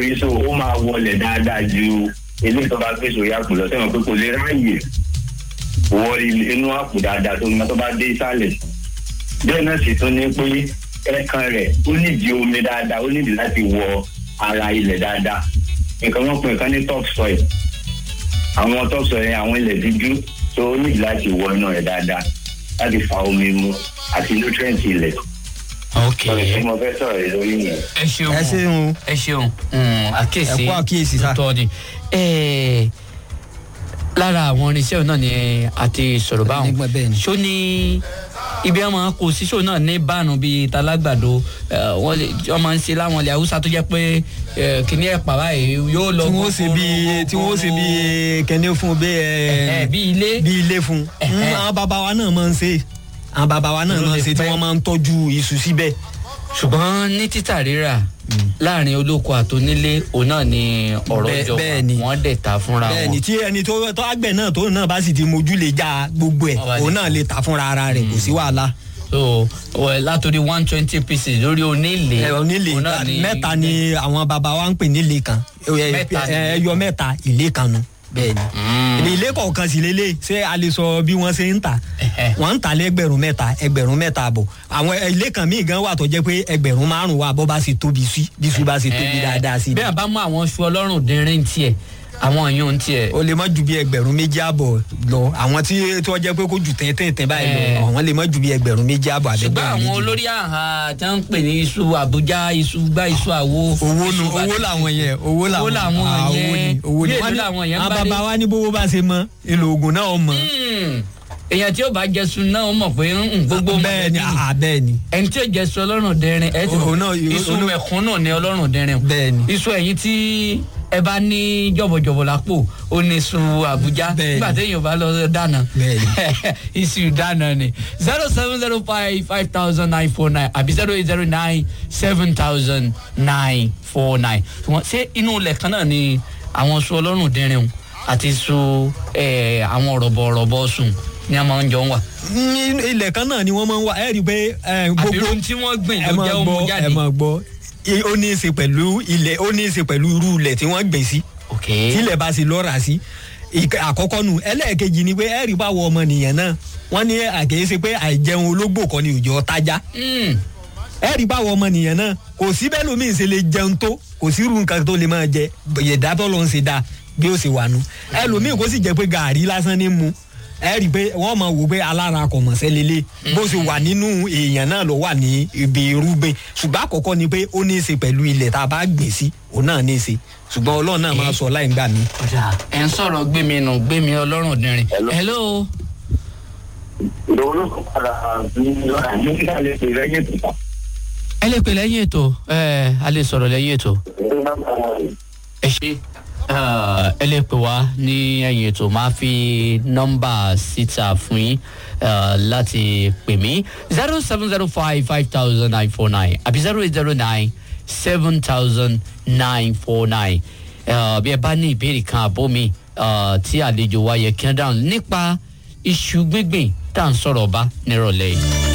pé so ó máa wọlé dáadáa ju eléyìí tó bá gbé sórí àpò lọ sẹ́wọ̀n pé kò lè ráàyè wọ inú àpò dáadáa tó tó bá dé ìsàlẹ̀ bẹ́ẹ̀ náà sì tún ní pé ẹ̀kan rẹ̀ ó nídìí omi dáadáa ó nídìí láti wọ ara ilẹ̀ dáadáa nǹkan wọn pè nǹkan ní top soil àwọn top soil yẹn àwọn ilẹ̀ dúdú tó ó nídìí láti wọ inú rẹ̀ dáadáa láti fa omi mu àti nutrient ilẹ̀ ok sọ̀rọ̀ tí mo fẹ́ sọ̀rọ̀ rẹ̀ lórí yẹn. ẹ ṣeun ẹ ṣeun ẹ ṣeun Mm, àkíyèsí Ẹ kú àkíyèsí sá. tọ́ ni Eh, lára àwọn irinṣẹ́ náà ni a ti sọ̀rọ̀ báwọn Nígbà bẹ́ẹ̀ ni. ṣó ní ibi àwọn kò sí ṣó náà ní báànù bíi talágbàdo eh, wọ́n lè wọ́n máa ń ṣe láwọn ilẹ̀ haúsá tó jẹ́ pé eh, kìnní ẹ̀pà báyìí yóò lọ tí wọ́n ṣe bí tí wọ́n ṣe bí kẹ́ni fún bí ẹ̀ ẹ bí ilé bí ilé fún Ẹ̀hẹ́. àwọn bàbá wa náà máa ń ṣe àwọn bàbá wa náà Ló máa ń lè ṣe tí pẹ́. wọ́n máa ń tọ́jú iṣu síbẹ̀. ṣùgbọ́n ní títà rírà láàrin olóko àtònílé òun náà ni ọ̀rọ̀ Bẹ́ẹ̀- jọ bẹ́ẹ̀ ni. wọ́n dẹ̀ ta fúnra wọn. bẹ́ẹ̀ni tí ẹni tó tó àgbẹ̀ náà tó náà bá sì ti mojú lè já gbogbo ẹ̀ Wọ́n bá lè òun náà lè ta fúnra ara rẹ̀ kò sí wàhálà. so well, látòrí one twenty pieces lórí onílé ẹ onílé òun náà mẹ́ta ni àwọn bàbá wa ń pè nílé kan ẹ- Mẹ́ta ni. ẹ- ẹyọ mẹ́ta ilé kan nu bẹ́ẹ̀ni. Mm. ní ilé kọ̀ọ̀kan sì lélẹ̀ ṣé a lè sọ bí wọ́n ṣe ń tà Ẹ̀hẹ́. wọ́n ń tà lẹ́gbẹ̀rún mẹ́ta ẹgbẹ̀rún mẹ́ta àbọ̀ àwọn ilé kan míì gan wà tó jẹ́ pé ẹgbẹ̀rún márùn-ún wà bọ́ bá ṣe tóbi sí bí su bá ṣe tóbi Eh, dáadáa sí. bí a bá mú àwọn oṣù ọlọ́run dínrín tiẹ̀ àwọn èèyàn tiẹ̀ o lè má ju bí ẹgbẹ̀rún méjì àbọ̀ lọ àwọn tí tí wọ́n jẹ́ pé kó ju tẹ́ntẹ́ntẹ́ báyìí lọ Eh. àwọn lè má ju bí ẹgbẹ̀rún méjì àbọ̀ ṣùgbọ́n àbẹ̀gbẹ̀rún àwọn méjì. olórí àhà tí wọ́n ń pè ní iṣu àbújá iṣu gbá iṣu àwo. owó nu iṣu owó bàtà. làwọn yẹn owó làwọn Owó làwọn ah, owó yẹn. ni owó ni Bí èlò Wọ́n ní- làwọn yẹn àwọn bá dé? bàbá wa ní bówó bá ṣe mọ èlò oògùn náà mọ. Hmm. èèyàn tí ó bá jẹsun náà ó mọ̀ pé mm, gbogbo bẹ́ẹ̀ ni mọ̀lẹ́bí ah, bẹ́ẹ̀ ni ẹni tí ó jẹsun ọlọ́run dẹrin ẹ ti Òun náà- iṣu òun náà- mẹ̀kúnnù ni ọlọ́run dẹrin o. Bẹ́ẹ̀ ni. iṣu ẹ̀yìn tí ẹ bá ní jọ̀bọ̀jọ̀bọ̀ lápò ó ní iṣu àbújá Bẹ́ẹ̀ ni. nígbà téèyàn bá lọ dáná Bẹ́ẹ̀ iṣu dáná ni zero seven zero five five thousand nine four nine àbí zero eight zero nine seven thousand nine four nine ṣé inú ilẹ̀ kan náà ni àwọn iṣu ọlọ́run dẹrin o àti iṣu eh, àwọn rọ̀bọ̀rọ̀bọ̀ sùn ni a máa ń jọ ń wà. ní ilẹ̀ kan náà ni wọ́n máa ń wá ẹ rí i pé eh, àbí gbogbo ohun tí wọ́n gbìn ẹ ló máa jẹ́ ọmọ gbọ́ jáde. ẹ máa gbọ́ I- ó ní í ṣe pẹ̀lú ilẹ̀ ó ní í ṣe pẹ̀lú irú ilẹ̀ tí wọ́n gbìn sí ok tí ilẹ̀ bá ṣe lọ́ra sí Ìk- àkọ́kọ́ nu ẹlẹ́ẹ̀kejì ni pé ẹ rí i báwo ọmọnìyàn náà wọ́n ní àkèéṣe pé àìjẹun ológbò kan ni òjò tájá Mm. ẹ rí báwo ọmọnìyàn náà kò sí bẹ́ẹ̀ lómi ṣe lè jẹun tó kò sí irú nǹkan tó lè máa jẹ yẹ̀dá tó ló ń ṣe dáa bí ó ṣe wà nù ẹlòmíì kò sì jẹ́ pé gàárì lásán ní mu ẹ rí i pé wọ́n máa wò pé alára kò mọ̀ sẹ́lélẹ̀ bó ṣe wà nínú èèyàn náà ló wà ní ibi irúgbìn ṣùgbọ́n àkọ́kọ́ ni pé ó ní í ṣe pẹ̀lú ilẹ̀ tá a bá gbìn sí òun náà ní í ṣe ṣùgbọ́n ọlọ́run náà máa sọ láì gbà mí. ọ̀dà ẹ̀ ń sọ̀rọ̀ gbẹ̀mí nù gbẹ̀mí ọlọ́run dìrín. Hello. hello. ìdòwò ló kọ́ padà ní nígbà lè pè lẹ́yìn tó ẹ lè pè lẹ́yìn ètò ẹ a lè sọ̀rọ̀ lẹ́yìn ètò. ẹ ṣe ẹ lè pè wá ní ẹ̀yìn ètò máa fi nọ́mbà síta fún yín eh, láti pè mí zero seven zero five five thousand nine four nine àbí zero eight zero nine seven thousand nine four nine bí ẹ bá ní ìbéèrè kan àbó mi eh, tí àlejò wa yẹ kí wọ́n dáhùn nípa iṣu gbígbìn tá à ń sọ̀rọ̀ bá nírọ̀lẹ́ yìí.